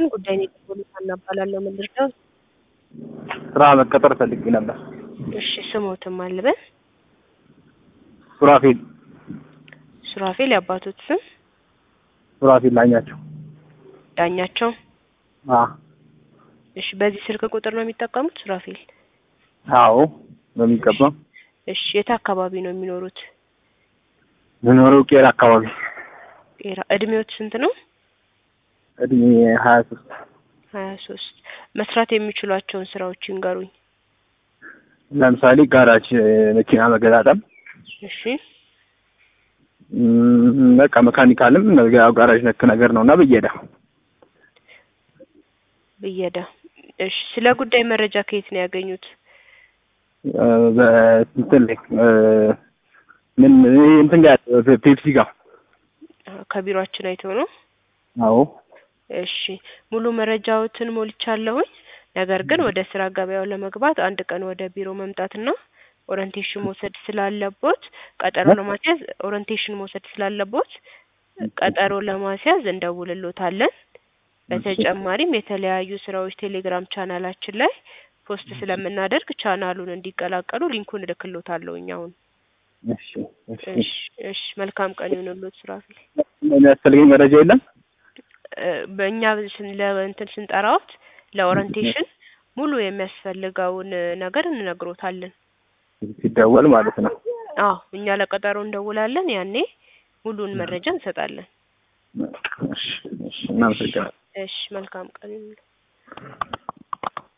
ይስጥልን። ጉዳይን የፖሊስ እናባላለሁ። ምንድን ነው? ስራ መቀጠር ፈልጌ ነበር። እሺ ስሞትም አልበን ሱራፌል ሱራፌል የአባቶት ስም ሱራፌል ላኛቸው። ዳኛቸው። አ እሺ በዚህ ስልክ ቁጥር ነው የሚጠቀሙት ሱራፌል? አዎ በሚገባ እሺ የት አካባቢ ነው የሚኖሩት? የምኖረው ቄራ አካባቢ ቄራ። እድሜዎት ስንት ነው? እድሜ ሀያ ሶስት ሀያ ሶስት መስራት የሚችሏቸውን ስራዎች ይንገሩኝ። ለምሳሌ ጋራጅ መኪና መገጣጠም እሺ እም፣ በቃ መካኒካልም ያው ጋራጅ ነክ ነገር ነው እና ብየዳ ብየዳ። እሺ ስለ ጉዳይ መረጃ ከየት ነው ያገኙት? በእንትን ላይ እ፣ ምን ይሄ እንትን ጋር ፔፕሲ ጋር ከቢሮአችን አይተው ነው? አዎ እሺ ሙሉ መረጃዎትን ሞልቻለሁኝ። ነገር ግን ወደ ስራ ገበያው ለመግባት አንድ ቀን ወደ ቢሮ መምጣትና ኦሪንቴሽን መውሰድ ስላለቦት ቀጠሮ ለማስያዝ ኦሪንቴሽን መውሰድ ስላለቦት ቀጠሮ ለማስያዝ እንደውልሎታለን። በተጨማሪም የተለያዩ ስራዎች ቴሌግራም ቻናላችን ላይ ፖስት ስለምናደርግ ቻናሉን እንዲቀላቀሉ ሊንኩን እልክሎታለሁ አሁን። እሺ እሺ እሺ እሺ መልካም ቀን ይሁንልዎት ሱራፌል። የሚያስፈልገኝ መረጃ የለም እ፣ በእኛ ስን ለእንትን ስንጠራዎት ለኦሪንቴሽን ሙሉ የሚያስፈልገውን ነገር እንነግሮታለን። ሲደወል ማለት ነው። አዎ እኛ ለቀጠሮ እንደውላለን። ያኔ ሙሉን መረጃ እንሰጣለን። እሺ እሺ እናመሰግናለን። እሺ መልካም ቀን ይሁንልዎት።